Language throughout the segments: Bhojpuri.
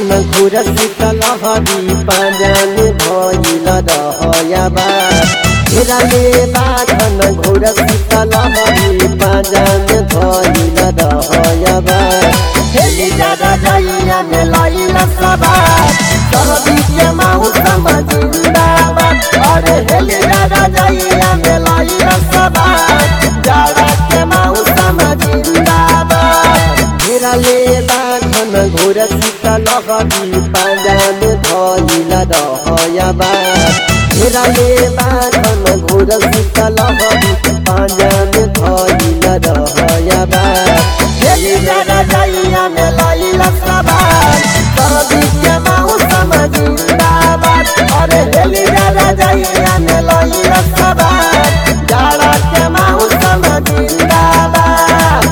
बाधन घुर शीतल हरी पाजन भइल रहयबा घेराले बाधन घुर शीतल हरी पाजन भइल रहयबा हेली जादा जइया में लइल सवार सहबी के मौसम जिंदाबाद अरे हेली जादा जइया में लइल सवार जाड़ा के मौसम जिंदाबाद घेराले बाधन घोर शीतल हरी पाजन धइल रहयबा घेराले बाधन घोर शीतल हरी पाजन धइल रहयबा हेली जादा जइया में लइल सवार सर्दी के मौसम जिंदाबाद अरे हेली जादा जइया में लइल सवार जाड़ा के मौसम जिंदाबाद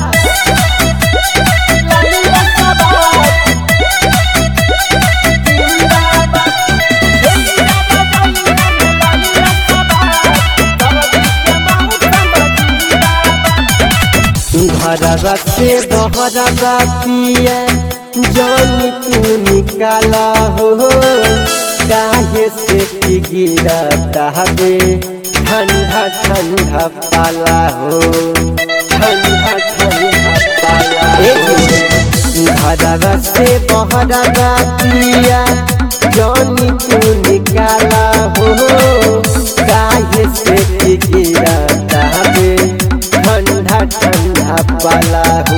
लइल सवार जिंदाबाद हेली जादा जइया में लइल सवार सर्दी के मौसम जिंदाबाद घरवा से बहरवा पिया जानी तू निकाला हो काहे से की गिरता हवे ठंडा ठंडा पाला हो ठंडा ठंडा पाला घरवा से बहरवा पिया जानी तू निकाला हो काहे से की गिरता हवे ठंडा ठंडा पाला हो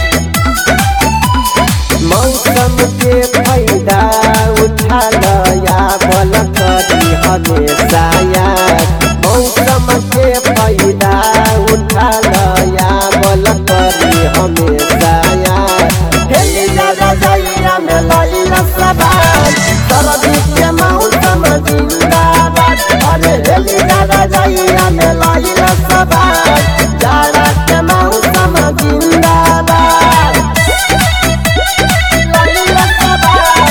मौसम के फायदा उठा लया बल करी हमेशा याद मौसम के फायदा उठा लया बल करी हमेशा याद हेली जादा जइया में लइला सवाल सर्दी के मौसम जिंदाबाद अरे हेली जादा जइया में लइला सवाल जाड़ा के मौसम जिंदाबाद लइला सवाल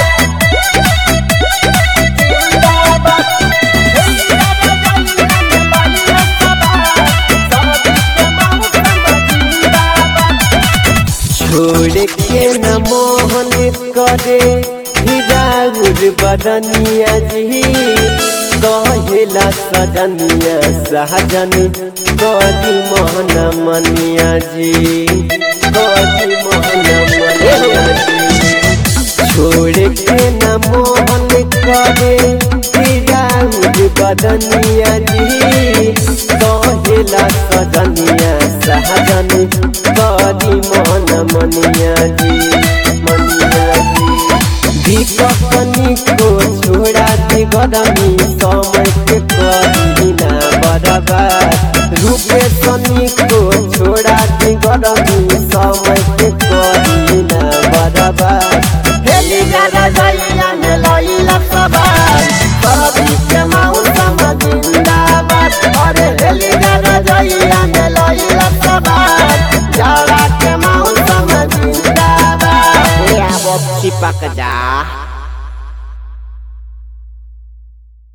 जिंदाबाद हेली जादा जइया में लइला सवाल सर्दी के मौसम जिंदाबाद छोड़ के न मोहन करे हिराउर बदनिया जी कहेला सजनिया सहजन कदी मोहन मनिया जी कदी मोहन मनिया जी छोड़ के न मोहन करे हिराउर बदनिया जी कहेला सजनिया सहजन कदी मोहन मनिया जी मनिया जी विकपनी को छोड़ा दी गदमी समय के करी ना बर्बाद रूपे सनी को छोड़ा दी गदमी समय के करी ना बर्बाद हेली जादा जइया में लइला सवाल कभी के मौसम जिंदाबाद अरे हेली जादा जइया में लइला सवाल जाड़ा के मौसम जिंदाबाद ए अब चिपक जा